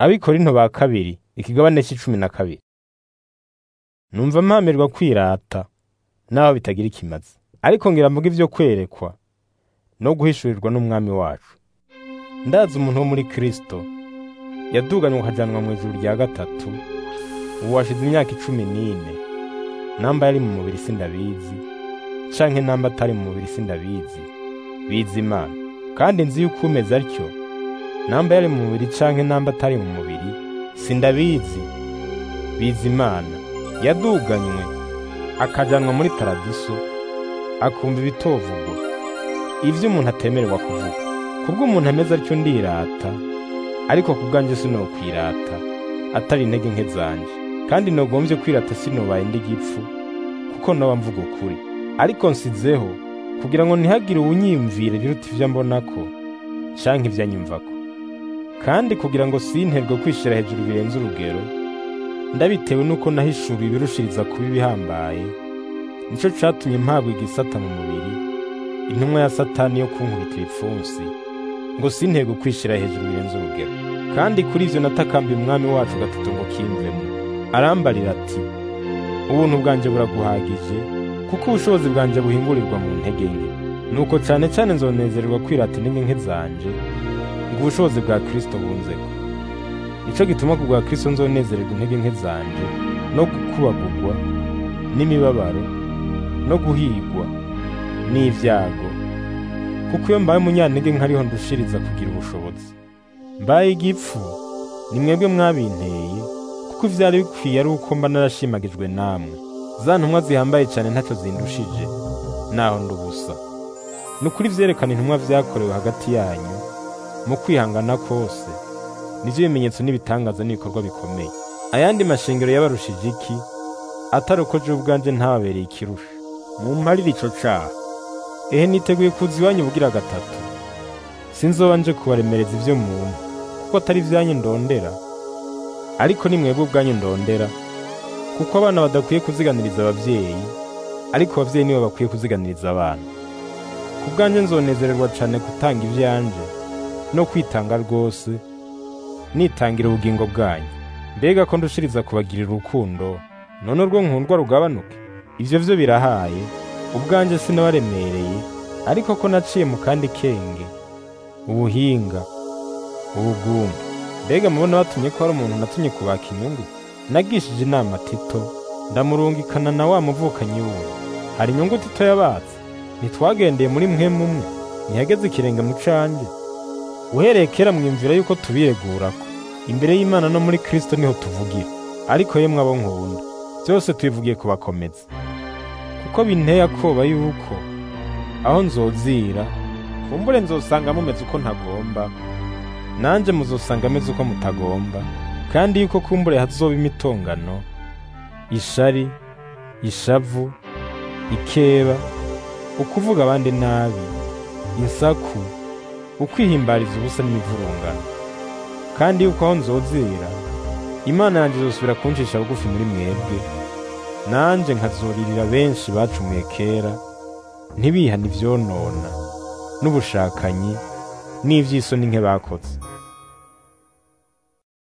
abikorinto ba kabiri ikigabane c'icumi na kabiri numva mpamirwa kwirata naho bitagira ikimazi ariko ngira mvuga ivyo kwerekwa no guhishurirwa n'umwami wacu ndazi umuntu wo muri kristo yaduganywe akajanwa mu ijuru rya gatatu ubu washize imyaka icumi n'ine namba yari mu mubiri sindabizi canke namba atari mu mubiri sindabizi bizi imana kandi nzi yuko umeze atyo namba yari mu mubiri canke namba atari mu mubiri sindabizi bizi imana yaduganywe akajanwa muri paradiso akumva ibitovugwa ivyo umuntu atemererwa kuvuga kubwo umuntu ameze atyo ndirata ariko ku bwanjye sinokwirata atari intege nke zanje kandi nogombye kwirata sinobaye ndi gipfu kuko noba mvuga ukuri ariko nsizeho kugira ngo ntihagire uwunyiyumvire biruta ivyo mbonako canke ivyo anyumvako kandi kugira ngo sinterwe kwishira hejuru birenze urugero ndabitewe nuko nahishuriwe ibirushiriza kuba ibihambaye nico catumye mpabwa igisata mu mubiri intumwa ya satani yo kunkubita ibipfunsi ngo sinterwe kwishira hejuru birenze urugero kandi kuri ivyo natakambiye umwami wacu gatatu ngo kimvemo arambarira ati ubuntu bwanje buraguhagije kuko ubushobozi bwanje buhingurirwa mu ntege nke nuko cane cane nzonezererwa kwirata intege nke zanje ngo ubushobozi bwa kristo bunzeko nico gituma ku bwa kristo nzonezererwa intege nke zanje no gukubagurwa n'imibabaro no guhigwa n'ivyago kuko iyo mbaye umunyantege nkariho ndushiriza kugira ubushobozi mbaye igipfu ni mwebwe mwabinteye kuko ivyari bikwiye ari uko mba narashimagijwe namwe za ntumwa zihambaye cane ntaco zindushije naho ndubusa ni ukuri vyerekana intumwa vyakorewe hagati yanyu mu kwihangana kose nivyo bimenyetso n'ibitangaza n'ibikorwa bikomeye ayandi mashengero yabarushije iki atari uko je ubwanje ntababereye ikirusha mumparire ico caha ehe niteguye kuza iwanyu bugira gatatu sinzoba nje kubaremereza ivyo muntu kuko atari ivyanyu ndondera ariko ni mwebwe ubwanyu ndondera kuko abana badakwiye kuziganiriza abavyeyi ariko abavyeyi nibo bakwiye kuziganiriza abana ku bwanjye nzonezererwa cane gutanga ivyanje no kwitanga rwose nitangira ubugingo bwanyu mbega ko ndushiriza kubagirira urukundo none urwo nkundwa rugabanuke ivyo vyo birahaye ubwanje sinabaremereye ariko ko naciye mu kandi kenge ubuhinga ubugumba mbega mubona batumye ko hari umuntu natumye kubaka inyungu nagishije inama tito ndamurungikana na wa muvukanyi wuwe hari inyungu tito yabatse ntitwagendeye muri mwe mumwe ntihageze ikirenge mu canje uhereye kera mwiyumvira yuko tubiregurako imbere y'imana no muri kristo niho tuvugira ariko yemwe abo nkunda byose tubivugiye kubakomeza kuko binteye akoba yuko aho nzozira kumbure nzosanga mumeze uko ntagomba nanje muzosanga ameze uko mutagomba kandi yuko kumbure hazoba imitongano ishari ishavu ikeba ukuvuga abandi nabi insaku ukwihimbariza ubusa n'imivurungano kandi yuko aho nzozira imana yanjye izosubira kuncisha bugufi muri mwebwe nanje nkazoririra benshi bacumuye kera ntibihane ivyonona n'ubushakanyi n'ivy'isoni nke bakoze